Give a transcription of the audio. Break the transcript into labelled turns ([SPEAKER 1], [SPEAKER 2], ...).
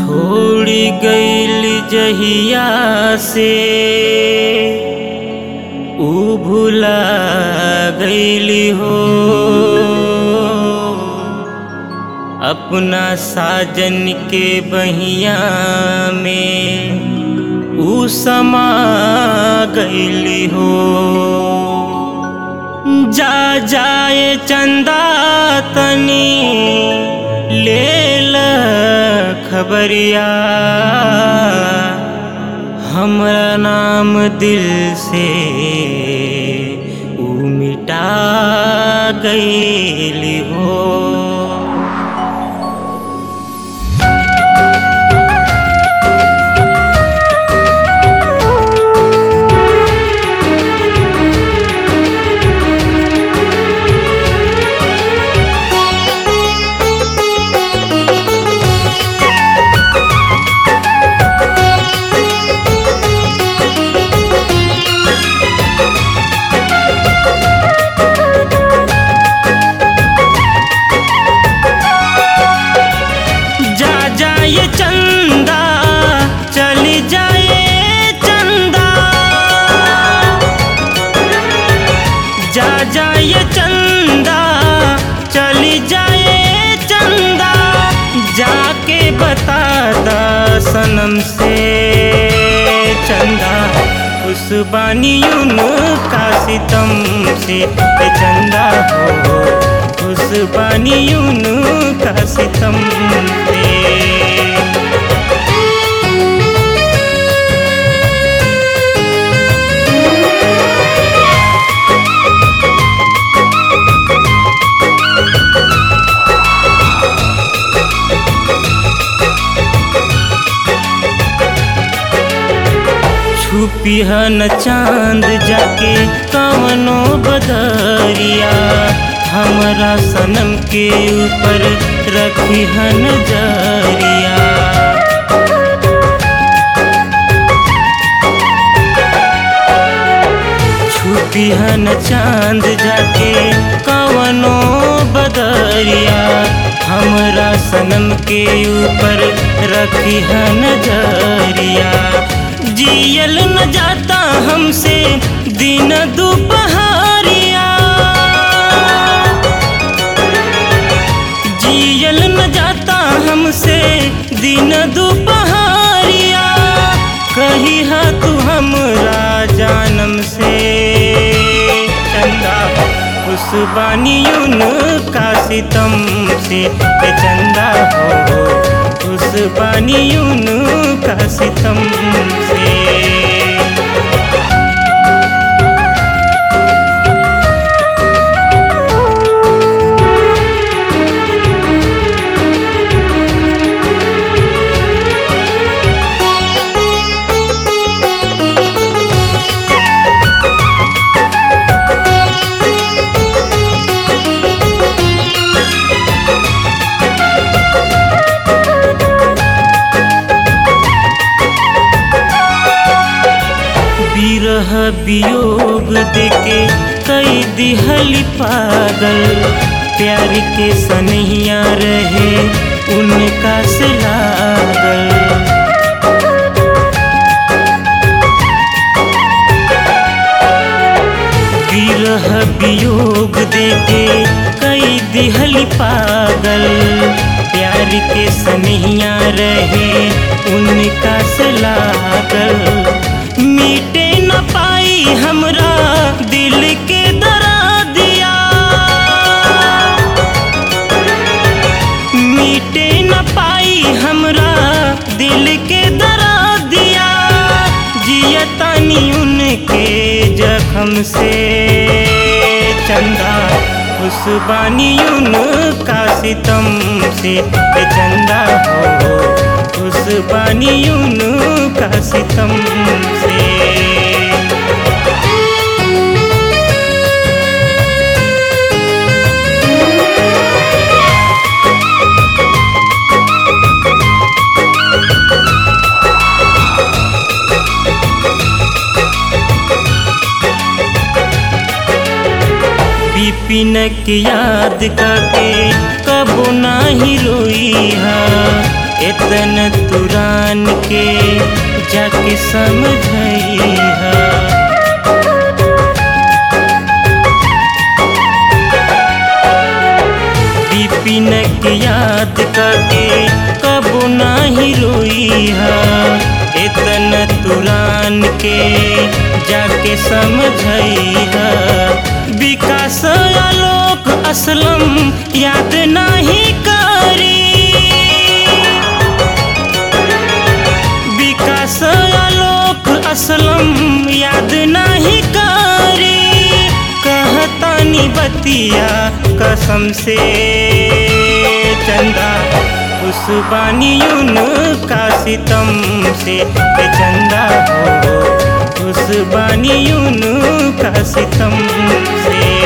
[SPEAKER 1] छोड़ी गईल जहिया से ऊ भुला गईली हो अपना साजन के बहिया में ऊ समा गईली हो जा जाए चंदा तनी ले ल खबरिया हमरा नाम दिल से ऊ मिटा गईली हो जा जाए चंदा चली जाए चंदा जा जाए चंदा चली जाए चंदा जाके बता दा सनम से चंदा उस बानियुन का सितम से ए चंदा हो उस बानियुन का सितम से छुपी है न चांद जाके कवनो बदरिया हमरा सनम के ऊपर रखी है नजरिया छुपी है न चांद जाके कवनो बदरिया हमरा सनम के ऊपर रखी है नजरिया जियल न जाता हमसे दिन दोपहरिया जियल न जाता हमसे दिन दोपहरिया कही हा तू हमरा जानम से चंदा उस बानियुन का सितम से ए चंदा हो उस बानियुन का सितम से विरह वियोग देके कई दिहली पागल प्यार के सनहिया रहे उनका से लागल विरह वियोग देके कई दिहली पागल प्यार के सनहिया रहे उनका से लागल मीटे न पाई हमरा दिल के दरा दिया मीटे न पाई हमरा दिल के दरा दिया जियतानी उनके जख्म से चंदा उस बानियुन का सितम से ए चंदा हो उस बानियुन का सितम से बिपिन के याद करके कबो नाही रोई हा इतन तुरान के जाके समझइहा बिपिन के याद करके कबो नाही रोईहा इतन तुरान के जाके समझइहा विकास आलोक असलम याद नाही करी विकास आलोक असलम याद नाही करी कहतानी बतिया कसम से चंदा उस बानियुन का सितम से ए चंदा हो उस बानियुन का सितम से